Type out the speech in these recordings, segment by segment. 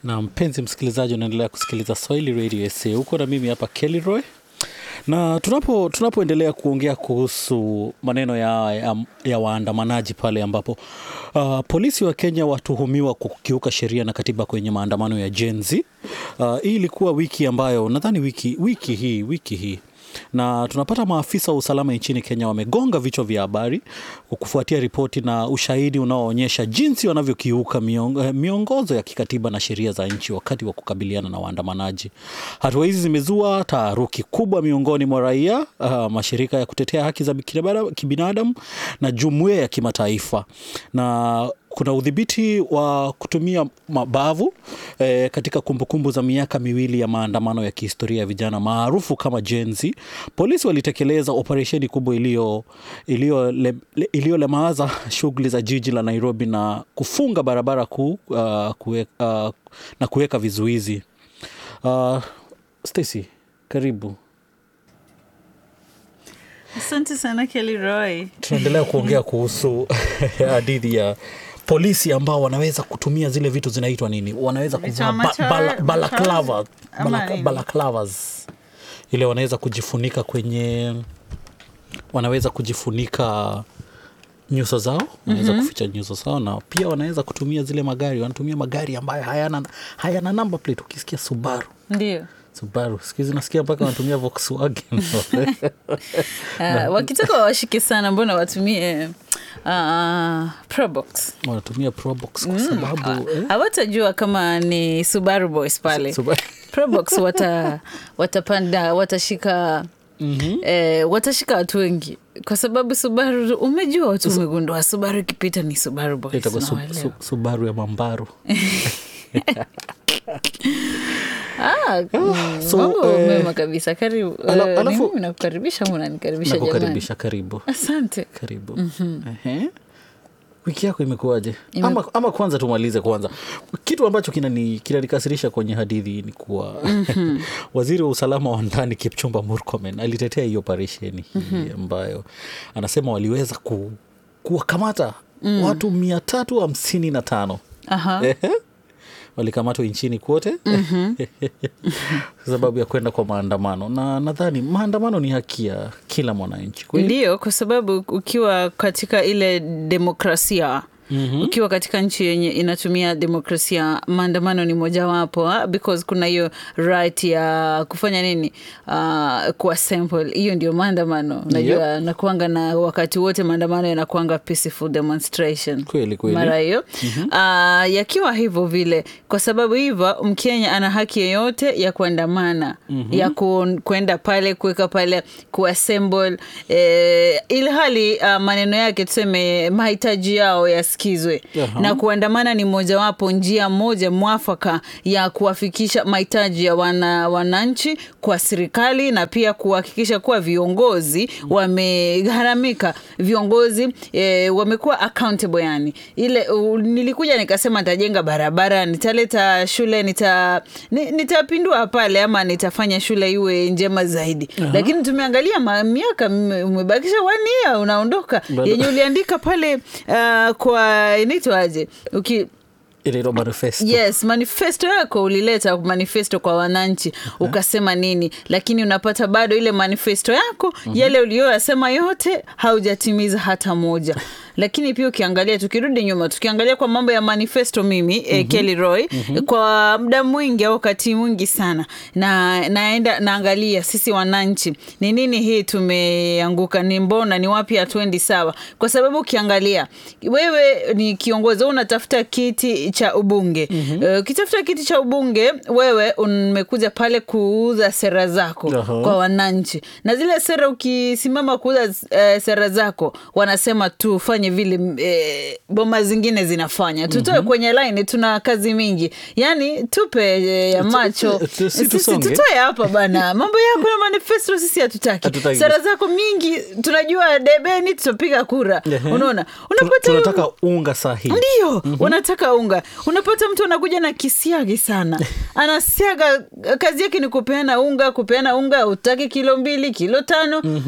na mpenzi msikilizaji unaendelea kusikiliza swahili radio sa huko na mimi hapa kelly roy na tunapo tunapoendelea kuongea kuhusu maneno ya, ya, ya waandamanaji pale ambapo uh, polisi wa kenya watuhumiwa kukiuka sheria na katiba kwenye maandamano ya jenzi uh, hii ilikuwa wiki ambayo nadhani wiki, wiki hii wiki hii na tunapata maafisa wa usalama nchini Kenya wamegonga vichwa vya habari kufuatia ripoti na ushahidi unaoonyesha jinsi wanavyokiuka miong, miongozo ya kikatiba na sheria za nchi wakati wa kukabiliana na waandamanaji. Hatua hizi zimezua taharuki kubwa miongoni mwa raia, uh, mashirika ya kutetea haki za kibinadamu na jumuiya ya kimataifa na kuna udhibiti wa kutumia mabavu eh, katika kumbukumbu za miaka miwili ya maandamano ya kihistoria ya vijana maarufu kama Gen Z. Polisi walitekeleza operesheni kubwa iliyolemaza le, shughuli za jiji la Nairobi na kufunga barabara kuu uh, kue, uh, na kuweka vizuizi. Uh, Stacy, karibu. Asante sana Kelly Roy. Tunaendelea kuongea kuhusu hadithi ya polisi ambao wanaweza kutumia zile vitu zinaitwa nini, wanaweza kuvaa ba, bala, balaclava, balak, balaclavas ile wanaweza kujifunika kwenye, wanaweza kujifunika nyuso zao, wanaweza mm-hmm. kuficha nyuso zao, na pia wanaweza kutumia zile magari, wanatumia magari ambayo hayana, hayana number plate. Ukisikia Subaru ndio Subaru siku hizi nasikia mpaka wanatumia Volkswagen. uh, wakitaka wawashike sana, mbona watumie uh, Probox? Wanatumia Probox kwa sababu mm, hawatajua eh? kama ni Subaru boys pale Subaru. Probox wata, watapanda watashika Mm-hmm. Eh, watashika watu wengi kwa sababu Subaru, umejua watu umegundua Subaru ikipita ni Subaru boys. Itakuwa su, su, Subaru ya Mambaru. Ah, so, mambo eh, mema kabisa. Karibu. ala- Eh, alafu- ni mimi nakukaribisha au unanikaribisha jamani? Nakukaribisha, karibu Asante. karibu. Ehe. Wiki yako imekuwaje? Ama, ama kwanza tumalize kwanza kitu ambacho kinani- kinanikasirisha kwenye hadithi ni kuwa waziri wa usalama wa ndani Kipchumba Murkomen alitetea hii operesheni hii ambayo anasema waliweza ku, kuwakamata watu mia tatu hamsini na tano Aha. Ehe. walikamatwa nchini kote kwa sababu ya kwenda kwa maandamano, na nadhani maandamano ni haki ya kila mwananchi kweli. Ndiyo, kwa sababu ukiwa katika ile demokrasia Mm-hmm. Ukiwa katika nchi yenye inatumia demokrasia, maandamano ni mojawapo ha? because kuna hiyo right ya kufanya nini, uh, kuassemble. Hiyo ndio maandamano, najua Yep. nakuanga na wakati wote maandamano yanakuanga peaceful demonstration Kweli, kweli. mara hiyo mm-hmm. yakiwa hivyo vile, kwa sababu hivyo Mkenya ana haki yeyote ya kuandamana mm-hmm. ya ku, kuenda pale kuweka pale kuassemble eh, ili hali uh, maneno yake tuseme mahitaji yao yasikizwe Aha. na kuandamana ni mojawapo njia moja mwafaka ya kuwafikisha mahitaji ya wana, wananchi kwa serikali na pia kuhakikisha kuwa viongozi wamegharamika, viongozi eh, wamekuwa accountable. Yani ile u, nilikuja nikasema nitajenga barabara, nitaleta shule, nita ni- nitapindua pale ama nitafanya shule iwe njema zaidi, lakini tumeangalia ma- miaka mme- umebakisha one year unaondoka, Bado. yenye uliandika pale uh, kwa inaitwaje uki Ile ndo manifesto. yes manifesto yako ulileta manifesto kwa wananchi ukasema nini lakini unapata bado ile manifesto yako yale uliyoyasema yote haujatimiza hata moja lakini pia ukiangalia tukirudi nyuma tukiangalia kwa mambo ya manifesto mimi mm-hmm. eh, Kelly Roy kwa muda mwingi au wakati mwingi sana na naenda naangalia sisi wananchi ni nini hii tumeanguka ni mbona ni wapi hatuendi sawa kwa sababu ukiangalia wewe ni kiongozi wewe unatafuta kiti cha ubunge mm-hmm. ukitafuta kiti cha ubunge wewe umekuja pale kuuza sera zako Aha. kwa wananchi na zile sera ukisimama kuuza eh, sera zako wanasema tufanye vile eh, boma zingine zinafanya tutoe mm-hmm. kwenye line tuna kazi mingi yani tupe eh, ya macho tu- tu- si Sisi tusonge. tutoe hapa bana mambo yako na manifesto sisi hatutaki Hatutaki. sera zako mingi tunajua debeni tutapiga kura Ehe. unaona Tuna- unapata tunataka unga sahihi. ndio mm-hmm. wanataka unga unapata mtu anakuja na kisiagi sana anasiaga kazi yake ni kupeana unga kupeana unga utaki kilo mbili kilo tano mm-hmm.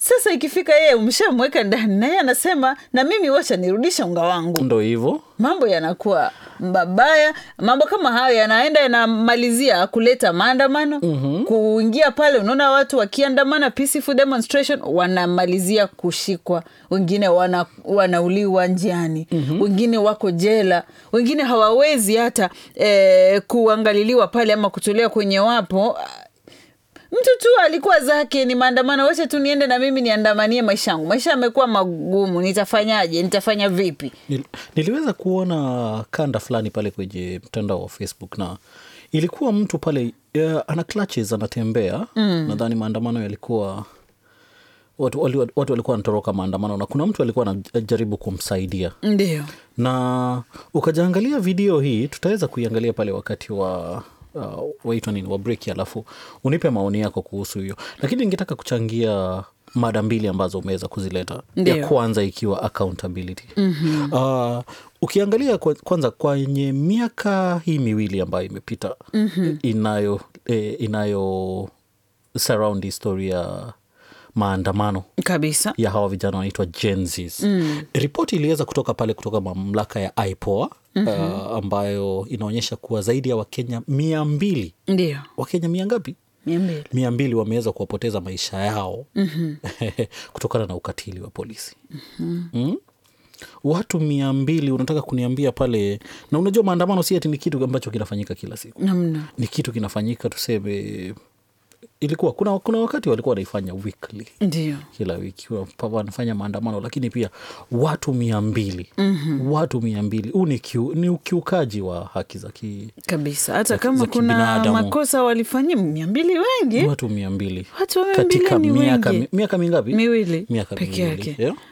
sasa ikifika yeye umshamweka ndani naye anasema na mimi wacha nirudisha unga wangu ndo hivyo mambo yanakuwa mabaya mambo kama hayo yanaenda yanamalizia kuleta maandamano mm-hmm. kuingia pale unaona watu wakiandamana peaceful demonstration wanamalizia kushikwa wengine wana, wanauliwa njiani mm-hmm. wengine wako jela wengine hawawezi hata eh, kuangaliliwa pale ama kutolewa kwenye wapo mtu tu alikuwa zake ni maandamano wacha tu niende na mimi niandamanie maisha yangu maisha yamekuwa magumu nitafanyaje nitafanya vipi Nil, niliweza kuona kanda fulani pale kwenye mtandao wa facebook na ilikuwa mtu pale uh, ana clutches anatembea mm. nadhani maandamano yalikuwa watu, wali, watu walikuwa wanatoroka maandamano na kuna mtu alikuwa anajaribu kumsaidia ndio na ukajaangalia video hii tutaweza kuiangalia pale wakati wa uh, waitwa nini wa break alafu unipe maoni yako kuhusu hiyo lakini ningetaka kuchangia mada mbili ambazo umeweza kuzileta Ndiyo. ya kwanza ikiwa accountability mm-hmm. uh, ukiangalia kwa- kwanza kwenye miaka hii miwili ambayo imepita mm-hmm. inayo eh, inayo surround historia ya maandamano kabisa ya hawa vijana wanaitwa Gen Zs. Mm. Ripoti iliweza kutoka pale kutoka mamlaka ya IPOA mm-hmm. uh, ambayo inaonyesha kuwa zaidi ya Wakenya mia mbili ndio Wakenya mia ngapi? mia mbili mia mbili wameweza kuwapoteza maisha yao mm-hmm. kutokana na ukatili wa polisi mm-hmm. mm? watu mia mbili unataka kuniambia pale na unajua maandamano si ati ni kitu ambacho kinafanyika kila siku namna ni kitu kinafanyika tuseme ilikuwa kuna, kuna wakati walikuwa wanaifanya weekly ndio kila wiki wa- wanafanya maandamano lakini pia watu mia mbili mm-hmm. watu mia mbili huu ni, kiu, ni ukiukaji wa haki za ki kabisa hata Za- kama za kuna kibinadamu. makosa walifanyia mia mbili wengi watu mia mbili watu wa mia katika mbili ni miaka, wengi mi- miaka mingapi miwili miaka peke miwili yake yeah?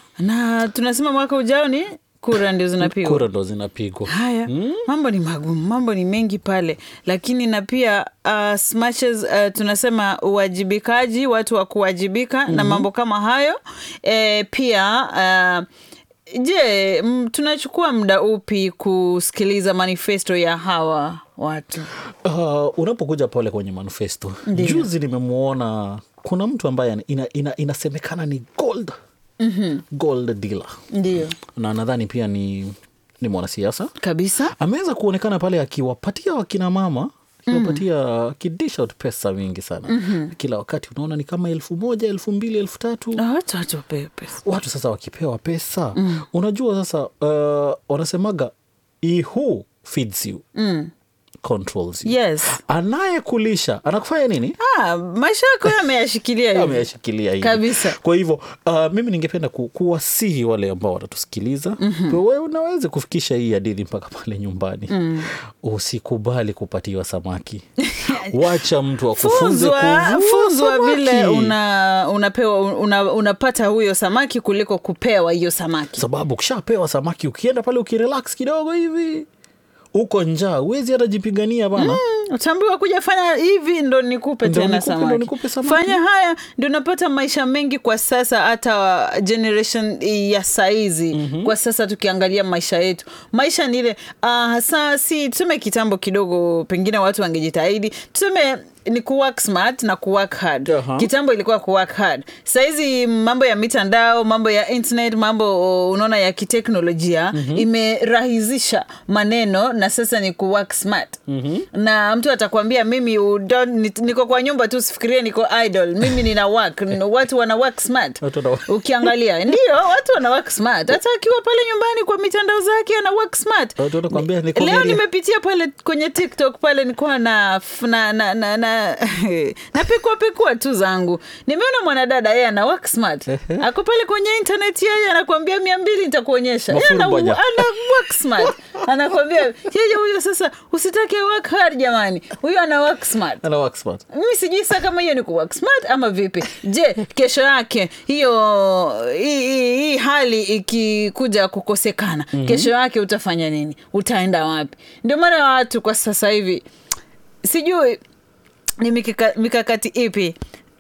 na tunasema mwaka ujao ni kura ndio zinapigwa kura ndo zinapigwa haya mambo ni magumu mambo ni mengi pale lakini na pia uh, as much as, uh, tunasema uwajibikaji watu wa kuwajibika mm-hmm. na mambo kama hayo e, pia uh, je m, tunachukua muda upi kusikiliza manifesto ya hawa watu uh, unapokuja pale kwenye manifesto Ndiyo. juzi nimemwona kuna mtu ambaye ina, ina, inasemekana ni gold mm-hmm. gold dealer ndio na nadhani pia ni, ni mwanasiasa kabisa ameweza kuonekana pale akiwapatia wakina mama akiwapatia akidish out pesa mingi sana mm-hmm. kila wakati unaona ni kama elfu moja elfu mbili elfu tatu Na watu watu wapewe pesa watu sasa wakipewa pesa mm. unajua sasa uh, wanasemaga he who feeds you mm. controls you yes anayekulisha anakufanya nini ah, maisha yako yameyashikilia hivi ameyashikilia hivi Kabisa. kwa hivyo uh, mimi ningependa ku, kuwasihi wale ambao wanatusikiliza mm-hmm. wewe unaweza kufikisha hii hadithi mpaka pale nyumbani mm. usikubali kupatiwa samaki wacha mtu akufunze funzwa kuvua funzwa samaki. vile una, unapewa una, unapata huyo samaki kuliko kupewa hiyo samaki sababu ukishapewa samaki ukienda pale ukirelax kidogo hivi uko njaa huwezi hata jipigania bana Mm, utaambiwa kuja fanya hivi ndo nikupe Ndo tena nikupe, ndo samaki. nikupe samaki. fanya haya ndio unapata maisha mengi kwa sasa hata generation ya saizi mm-hmm. kwa sasa tukiangalia maisha yetu maisha ni ile uh, hasa si tuseme kitambo kidogo pengine watu wangejitahidi tuseme ni kuwork smart na kuwork hard Aha. kitambo ilikuwa kuwork hard sahizi mambo ya mitandao mambo ya internet mambo o, unaona ya kiteknolojia mm-hmm. imerahisisha maneno na sasa ni kuwork smart mm-hmm. na mtu atakwambia mimi u don't- ni- niko kwa nyumba tu sifikirie niko idle mimi nina work N- watu wana work smart Watu wana- ukiangalia ndio watu wana work smart hata akiwa pale nyumbani kwa mitandao zake ana work smart Watu wanakwambia ni leo comedian. nimepitia pale kwenye tiktok pale nikuwa na na na na, na, na pekua pekua tu zangu nimeona mwanadada yeye ana work smart ako pale kwenye internet yeye anakwambia mia mbili nitakuonyesha Yeye ana, Mafurubanya. ana work smart anakwambia yeye huyo sasa usitake work hard jamani huyo ana work smart Ana work smart. mimi sijui saa kama hiyo ni kuwork smart ama vipi je kesho yake hiyo hii- hii hii hali ikikuja kukosekana mm-hmm. kesho yake utafanya nini utaenda wapi ndio maana watu kwa sasa hivi sijui ni mikaka, mikakati ipi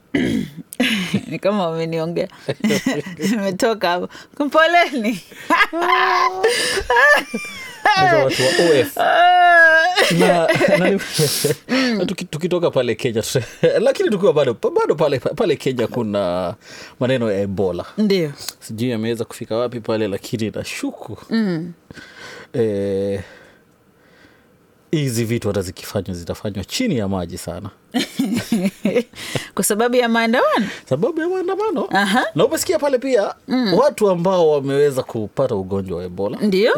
ni kama wameniongea nimetoka hapo poleni Sasa watu wa OF. Ah, na, na, na tuki, tukitoka pale kenya tuta- lakini tukiwa bado bado pale, pale kenya kuna maneno ya ebola ndio sijui ameweza kufika wapi pale lakini nashuku mm. eh, hizi vitu hata zikifanywa zitafanywa chini ya maji sana kwa sababu ya maandamano sababu ya maandamano Aha. na umesikia pale pia mm. watu ambao wameweza kupata ugonjwa wa ebola ndio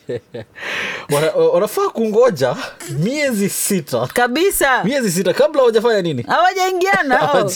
wana- wanafaa kungoja miezi sita kabisa miezi sita kabla hawajafanya nini hawajaingiana au.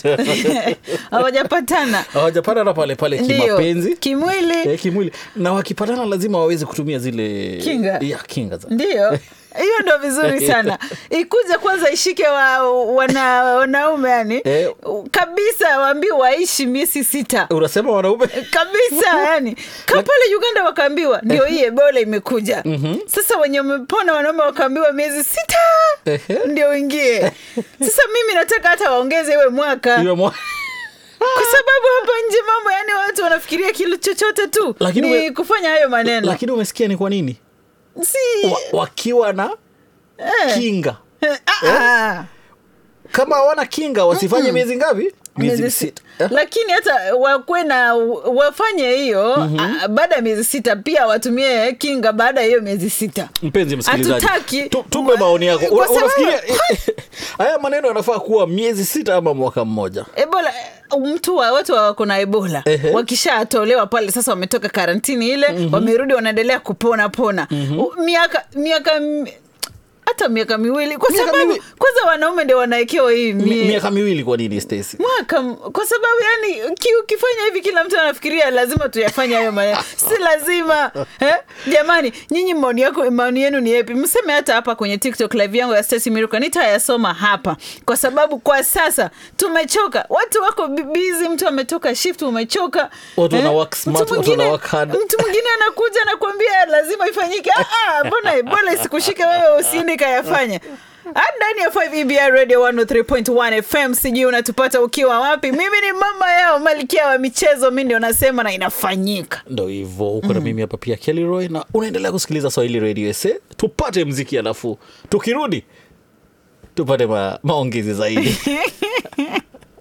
hawajapatana hawajapatana pale pale ndio kimapenzi kimwili eh, kimwili na wakipatana lazima waweze kutumia zile Kinga. ya, kinga za ndio hiyo ndo vizuri sana ikuja kwanza ishike wa, wana, wanaume yani Eh. kabisa waambiwe waishi miezi sita unasema wanaume kabisa yani ka pale uganda wakaambiwa ndio hii ebola imekuja sasa wenye wamepona wanaume wakaambiwa miezi sita Ehe. ndio uingie sasa mimi nataka hata waongeze iwe mwaka Iwe mwa- kwa sababu hapa nje mambo yani watu wanafikiria kilo chochote tu Lakini ni ume- kufanya hayo maneno lakini umesikia ni kwa nini si wa, wakiwa na Eh. kinga Ah, ah. kama hawana kinga wasifanye miezi ngapi miezi miezi sita sita lakini hata wakwe na wafanye hiyo ah, baada ya miezi sita pia watumie kinga baada ya hiyo miezi sita mpenzi msikilizaji Hatutaki- tu- tupe maoni yako Kwa Una- sababu- unafikiria haya maneno yanafaa kuwa miezi sita ama mwaka mmoja ebola eh, mtu wa watu wa wako na ebola Ehe. wakishatolewa pale sasa wametoka karantini ile wamerudi wanaendelea kupona pona U- miaka miaka m- hata miaka miwili kwa Miaka sababu miwili. kwanza wanaume ndio wanaekewa hii Mi- mie- miaka miwili kwa nini Stacy mwaka m- kwa sababu yani ki- ukifanya hivi kila mtu anafikiria lazima tuyafanye hayo maneno si lazima eh? jamani nyinyi maoni yako maoni yenu ni yepi mseme hata hapa kwenye tiktok live yangu ya Stacy Miruka nitayasoma hapa kwa sababu kwa sasa tumechoka watu wako bi- busy mtu ametoka shift umechoka Watu wana work Mtu smart, watu mwingine- wana work hard. mtu mwingine anakuja anakuambia lazima ifanyike Ah, ah, mbona ebola isikushike wewe usiende kayafanya Ah, ndani ya 5 EBI radio 103.1 fm sijui unatupata ukiwa wapi mimi ni mama yao malkia wa michezo mi ndio nasema na inafanyika ndo hivyo huko na mimi hapa pia Kelly Roy na unaendelea kusikiliza Swahili Radio SA tupate mziki alafu tukirudi tupate ma, maongezi zaidi